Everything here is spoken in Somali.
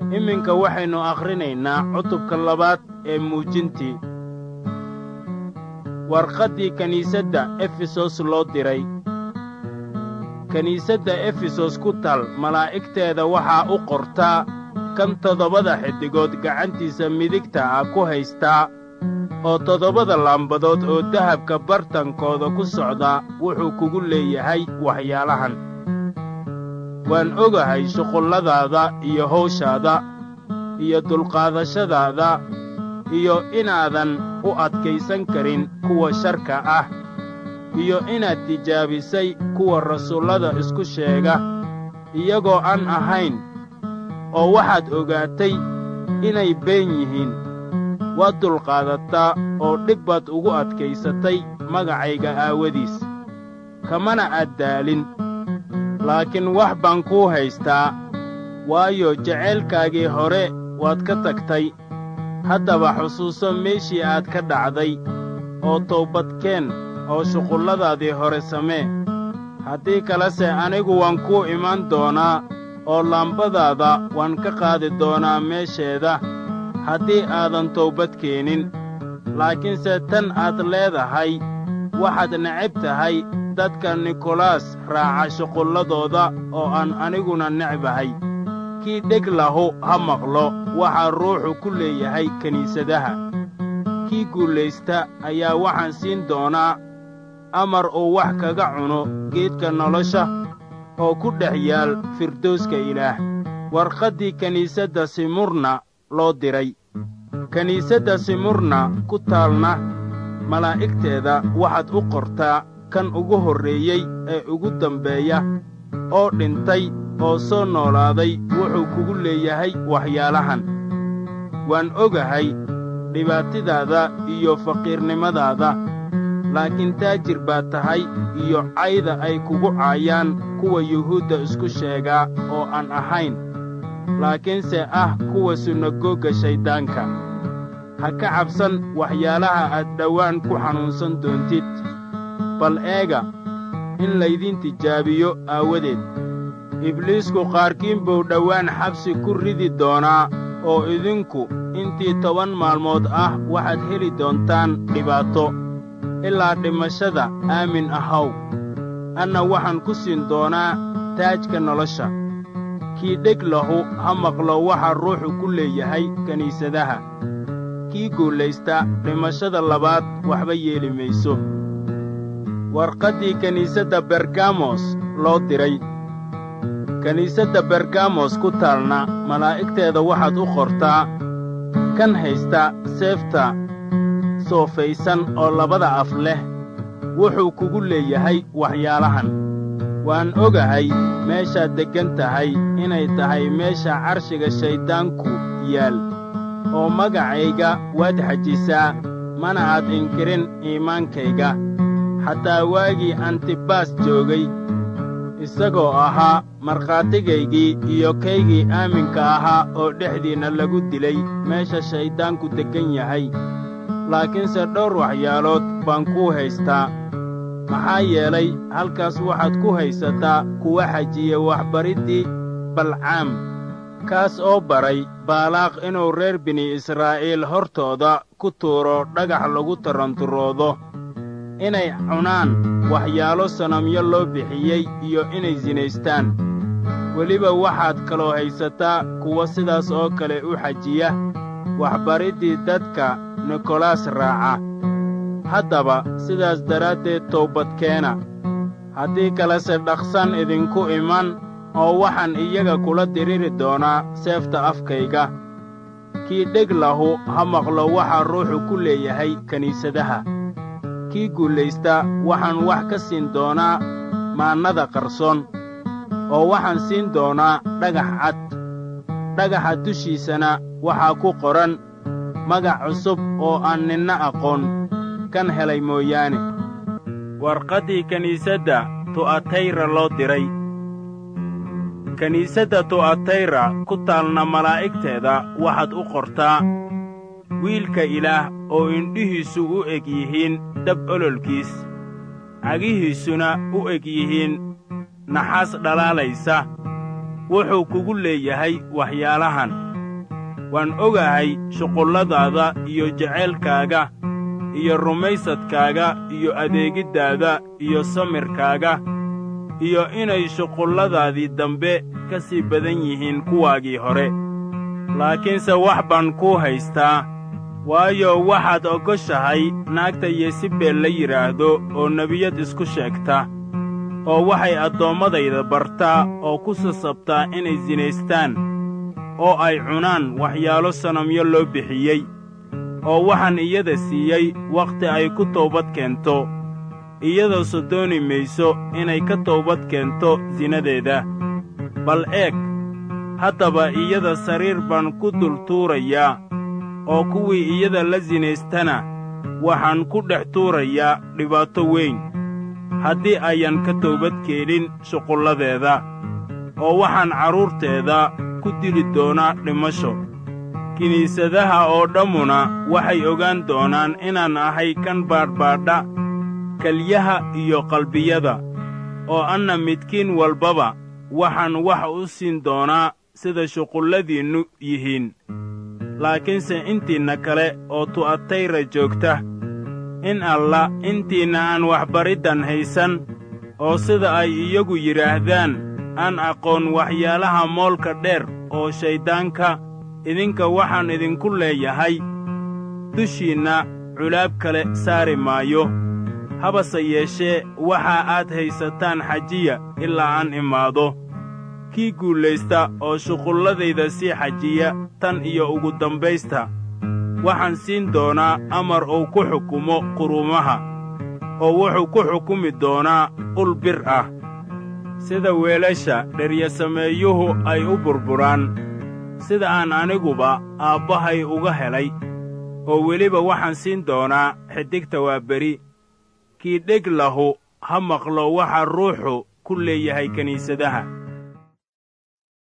iminka waxaynu akhrinaynaa cutubka labaad ee muujintii warqaddii kiniisadda efesos loo diray kiniisadda efesos ku tal malaa'igteeda waxaa u qortaa kan toddobada xiddigood gacantiisa midigta ah ku haystaa oo toddobada laambadood oo dahabka bartankooda ku socda wuxuu kugu leeyahay waxyaalahan waan ogahay shuqulladaada iyo hawshaada iyo dulqaadashadaada iyo inaadan u adkaysan karin kuwa sharka ah iyo inaad tijaabisay kuwa rasuullada isku sheega iyagoo aan ahayn oo waxaad ogaatay inay been yihiin waad dulqaadataa oo dhib baad ugu adkaysatay magacayga aawadiis kamana aad daalin laakiin wax baan kuu haystaa waayo jacaylkaagii hore waad ka tagtay haddaba xusuuso meeshii aad ka dhacday oo toobadkeen oo shuqulladaadii hore samee haddii kalese anigu waan kuu imaan doonaa oo laambadaada waan ka qaadi doonaa meesheeda haddii aadan toobad keenin laakiinse tan aad leedahay waxaad necab tahay dadka nikolaas raaca shuqulladooda oo aan aniguna necbahay kii dheg lahu ha maqlo waxaa ruuxu ku leeyahay kiniisadaha kii guulaysta ayaa waxaan siin doonaa amar uu wax kaga cuno geedka nolosha oo ku dhex yaal firdowska ilaah warqaddii kiniisadda simurna loo diray kiniisadda simurna ku taalna malaa'igteeda waxaad u qortaa kan ugu horreeyey ee ugu dambeeya oo dhintay oo soo noolaaday wuxuu kugu leeyahay waxyaalahan waan ogahay dhibaatadaada iyo faqiirnimadaada laakiin taajir baad tahay iyo cayda ay kugu caayaan kuwa yuhuudda isku sheegaa oo aan ahayn laakiinse ah kuwa sunagoogga shayddaanka ha ka cabsan waxyaalaha aad dhowaan ku xanuunsan doontid bal eega in laydin tijaabiyo aawadeed ibliisku qaarkiin buu dhowaan xabsi ku ridi doonaa oo idinku intii toban maalmood ah waxaad heli doontaan dhibaato ilaa dhimashada aamin ahaw anna waxaan ku siin doonaa taajka nolosha kii dheg lahu ha maqlo waxa ruuxu ku leeyahay kiniisadaha kii guulaysta dhimashada labaad waxba yeeli mayso warqaddii kiniisadda bergamos loo diray kiniisadda bergamos ku taalna malaa'igteeda waxaad u qortaa kan haysta seefta soofaysan oo labada af leh wuxuu kugu leeyahay waxyaalahan waan ogahay meeshaad deggan tahay inay tahay meesha carshiga shayddaanku yaal oo magacayga waad xajisaa mana aad inkirin iimaankayga xataa waagii antibaas joogay isagoo ahaa markhaatigaygii iyo kaygii aaminka ahaa oo dhexdiinna lagu dilay meesha shayddaanku deggan yahay laakiinse dhowr waxyaalood baan kuu haystaa maxaa yeelay halkaas waxaad ku haysataa kuwa xajiya waxbariddii balcaam kaas oo baray baalaaq inuu reer bini israa'iil hortooda ku tuuro dhagax lagu taranturoodo inay cunaan waxyaalo sanamyo loo bixiyey iyo inay sinaystaan weliba waxaad kaloo haysataa kuwa sidaas oo kale u xajiya waxbariddii dadka nikolaas raaca haddaba sidaas daraaddeed toobadkeena haddii kalese dhaqsan idinku iman oo waxaan iyaga kula diriri doonaa seefta afkayga kii dheg lahu ha maqlo waxaa ruuxu ku leeyahay kiniisadaha kii guulaysta waxaan wax ka siin doonaa maannada qarsoon oo waxaan siin doonaa dhagax cad dhagaxa dushiisana waxaa ku qoran magac cusub oo aan ninna aqoon kan helay mooyaane warqaddii kiniisadda tu'atayra loo diray kiniisadda tu'atayra ku taalna malaa'igteeda waxaad u qortaa wiilka ilaah oo indhihiisu u eg yihiin dab ololkiis cagihiisuna u eg yihiin naxaas dhalaalaysa wuxuu kugu leeyahay waxyaalahan waan ogahay shuqulladaada iyo jacaylkaaga iyo rumaysadkaaga iyo adeegiddaada iyo samirkaaga iyo inay shuqulladaadii dambe ka sii badan yihiin kuwaagii hore laakiinse wax baan kuu haystaa waayo waxaad ogoshahay naagta yesibeel la yidhaahdo oo nebiyad isku sheegta oo waxay addoommadayda bartaa oo ku sasabtaa inay sinaystaan oo ay cunaan waxyaalo sanamyo loo bixiyey oo waxaan iyada siiyey wakhti ay ku toobad keento iyadoo dooni mayso inay ka toobad keento sinadeeda bal eeg haddaba iyada sariir baan ku dul tuurayaa oo kuwii iyada la sinaystana waxaan ku dhex tuurayaa dhibaato weyn haddii ayan ka toobad keenin shuqulladeeda oo waxaan carruurteeda ku dili doonaa dhimasho kiniisadaha oo dhammuna waxay ogaan doonaan inaan ahay kan baadhbaadha kelyaha iyo qalbiyada oo anna midkiin walbaba waxaan wax u siin doonaa sida shuqulladiinnu yihiin laakiinse intiinna kale oo tu'atayra joogta in alla intiinna aan waxbariddan haysan oo sida ay iyagu yidhaahdaan aan aqoon waxyaalaha moolka dheer oo shayddaanka idinka waxaan idinku leeyahay dushiinna culaab kale saari maayo habase yeeshee waxa aad haysataan xajiya ilaa aan imaado kii guulaysta oo shuqulladayda sii xajiya tan iyo ugu dambaysta waxaan siin doonaa amar uu ku xukumo quruumaha oo wuxuu ku xukumi doonaa ul bir ah sida weelasha dheryasameeyuhu ay u burburaan sida aan aniguba aabbahay uga helay oo weliba waxaan siin doonaa xidigta waa beri kii dheg lahu ha maqlo waxa ruuxu ku leeyahay kiniisadaha